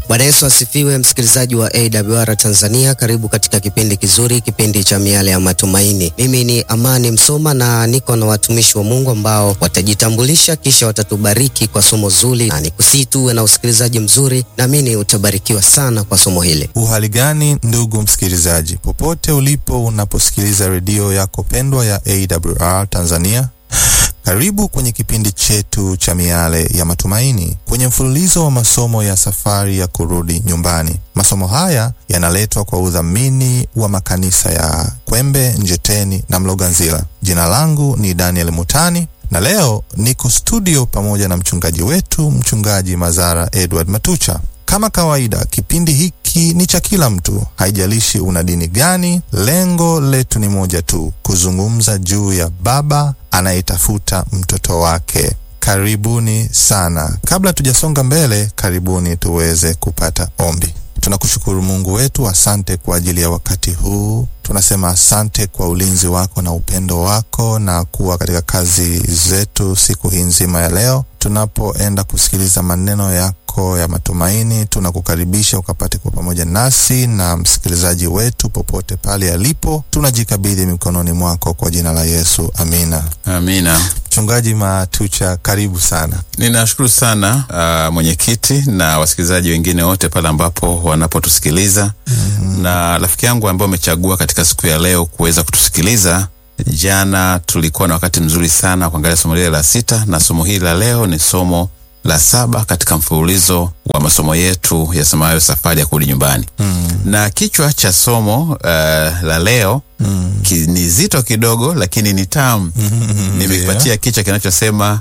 Bwana Yesu asifiwe, msikilizaji wa AWR Tanzania, karibu katika kipindi kizuri, kipindi cha miale ya matumaini. Mimi ni Amani Msoma na niko na watumishi wa Mungu ambao watajitambulisha kisha watatubariki kwa somo zuri, na nikusii tuwe na usikilizaji mzuri, naamini utabarikiwa sana kwa somo hili. Uhali gani ndugu msikilizaji, popote ulipo unaposikiliza redio yako pendwa ya AWR Tanzania, karibu kwenye kipindi chetu cha miale ya matumaini kwenye mfululizo wa masomo ya safari ya kurudi nyumbani. Masomo haya yanaletwa kwa udhamini wa makanisa ya Kwembe, Njeteni na Mloganzila. Jina langu ni Daniel Mutani na leo niko studio pamoja na mchungaji wetu, mchungaji Mazara Edward Matucha. Kama kawaida, kipindi hiki ni cha kila mtu, haijalishi una dini gani. Lengo letu ni moja tu, kuzungumza juu ya baba anayetafuta mtoto wake. Karibuni sana. Kabla tujasonga mbele, karibuni tuweze kupata ombi. Tunakushukuru Mungu wetu, asante kwa ajili ya wakati huu. Tunasema asante kwa ulinzi wako na upendo wako na kuwa katika kazi zetu siku hii nzima ya leo. Tunapoenda kusikiliza maneno yako ya matumaini, tunakukaribisha ukapate kwa pamoja nasi na msikilizaji wetu popote pale alipo. Tunajikabidhi mikononi mwako kwa jina la Yesu, amina. Amina. Mchungaji Matucha, karibu sana. Ninashukuru sana uh, mwenyekiti na wasikilizaji wengine wote pale ambapo wanapotusikiliza mm-hmm. na rafiki yangu ambao umechagua katika siku ya leo kuweza kutusikiliza. Jana tulikuwa na wakati mzuri sana kuangalia somo lile la sita, na somo hili la leo ni somo la saba katika mfululizo wa masomo yetu yasemayo safari ya kurudi nyumbani mm. na kichwa cha somo uh, la leo mm. ki, ni zito kidogo lakini ni tamu mm, nimekipatia yeah. kichwa kinachosema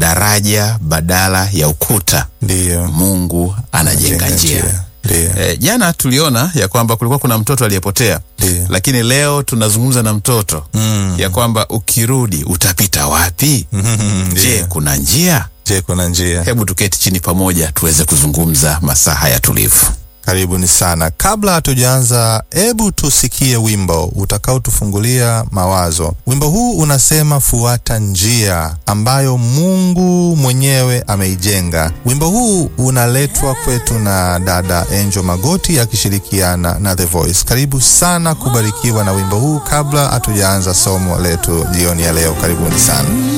daraja badala ya ukuta. Ndiyo. Mungu anajenga njia. E, jana tuliona ya kwamba kulikuwa kuna mtoto aliyepotea, lakini leo tunazungumza na mtoto mm. ya kwamba ukirudi utapita wapi? mm, je, kuna njia? Je, kuna njia? Hebu tuketi chini pamoja tuweze kuzungumza masaa haya tulivu. Karibuni sana. Kabla hatujaanza, hebu tusikie wimbo utakaotufungulia mawazo. Wimbo huu unasema fuata njia ambayo Mungu mwenyewe ameijenga. Wimbo huu unaletwa kwetu na dada Angel Magoti akishirikiana na The Voice. Karibu sana kubarikiwa na wimbo huu kabla hatujaanza somo letu jioni ya leo. Karibuni sana.